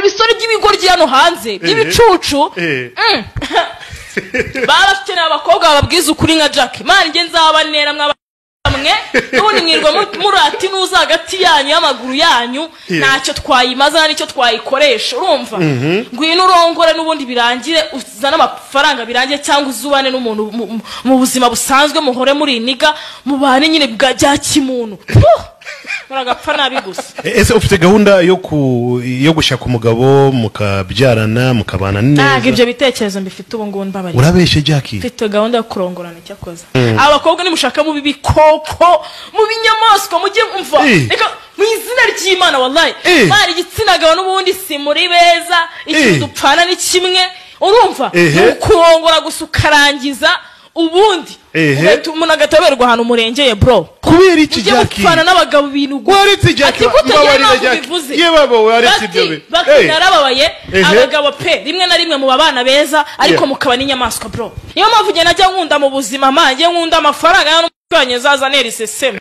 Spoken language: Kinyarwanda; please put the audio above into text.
bisore by'ibigoryi hano hanze by'ibicucu Eh. Mm. baba bafite n'abakobwa bababwiza ukuri nka jack mani njye nzabanera mwabamwe n'ubundi mwirwa mu- murata inuza hagati yanyu y'amaguru yanyu Eh. ntacyo twayimaza nta n'icyo twayikoresha urumva ngwino urongore n'ubundi birangire uzane amafaranga birangire cyangwa uzubane n'umuntu mu- mu- mu buzima busanzwe muhore muri iniga mubane nyine bwa bya kimuntu Puh! muragapfa nabi gusa ese ufite gahunda yo ku yo gushaka umugabo mukabyarana mukabana ntabwo neza ibyo bitekerezo mbifite ubu ngubu mbabariye urabeshe jackie mfite gahunda yo kurongorana icyakoze abakobwa nimushaka mu bibikoko mu binyamaswa mujye mva Eh. reka mu izina ry'imana wallahi Eh. mwana igitsina gabo n'ubundi si muri beza Eh. ikintu dupfana ni kimwe urumva Ehe. ni ukurongora gusa ukarangiza ubundi Ehe. ugahita umuntu agataberwa ahantu murengeye bro kubera iki mujye jackie mupfana n'abagabo ibintu gusa waretse jackie ati kutajya mbabarira, ntabwo Jackie. bivuze Ye baba waretse ibyo bati bintu. bati Eh. narababaye Ehe. abagabo pe rimwe na rimwe muba abana beza ariko Yeah. mukaba n'inyamaswa bro niyo mpamvu njye najya nkunda mu buzima ma njye nkunda amafaranga y'umutwanyi azazanira iseseme